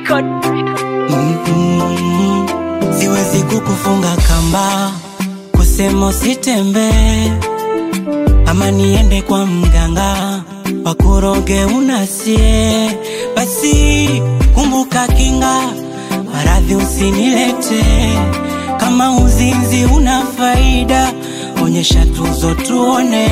record. Mm-mm. Siwezi kukufunga kamba, kusema usitembee, ama niende kwa mganga wakuroge unasie. Basi kumbuka kinga, maradhi usinilete. Kama uzinzi una faida, onyesha tuzo tuone.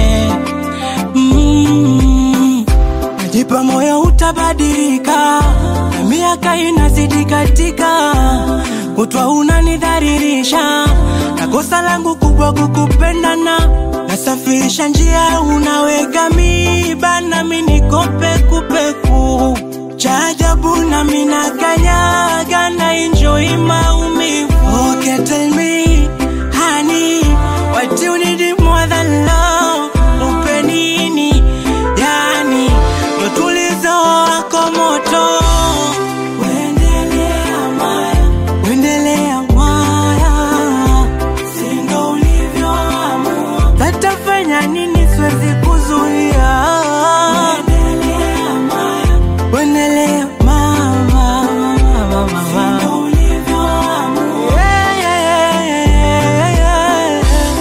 Mm. Najipa moyo utabadilika, na miaka inazidi katika, kutwa unanidharirisha, na kosa langu kubwa kukupendana. Nasafirisha njia, unaweka miba, nami niko pekupeku. Cha ajabu nami nakanyaga, na enjoy maumivu. Okay, tell me, honey, what you need more than love? Upe nini? Yani, ndo tulizo wako moto. Uendelea Maya, uendelea Maya, si ndo ulivyoamua. Tatafanya nini? Siwezi kuzuia. Uendelea Maya, uendelea mama, mama, mama. Si ndo ulivyoamua. Yeah, yeah, yeah, yeah, yeah.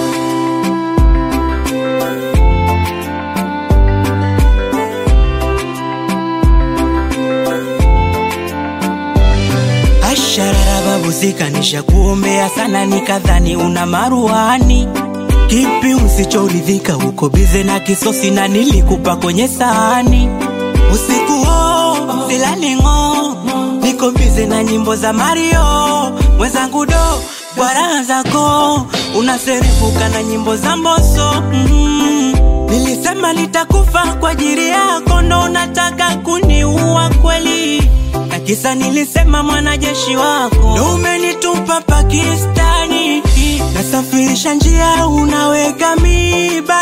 Asharara babu zikanisha kuombea sana, nikadhani una maruani. Kipi usichoridhika? Uko bize na kisosi na nilikupa kwenye sahani. Usiku huo silali ng'o, niko bize na nyimbo za Mario mwenzangu do kwa raha zako unaserefuka na nyimbo za Mbosso mm. Nilisema nitakufa kwa ajili yako, ndo unataka kuniua kweli? Na kisa nilisema mwanajeshi wako ndo umenitupa Pakistani. Nasafirisha njia, unaweka miba,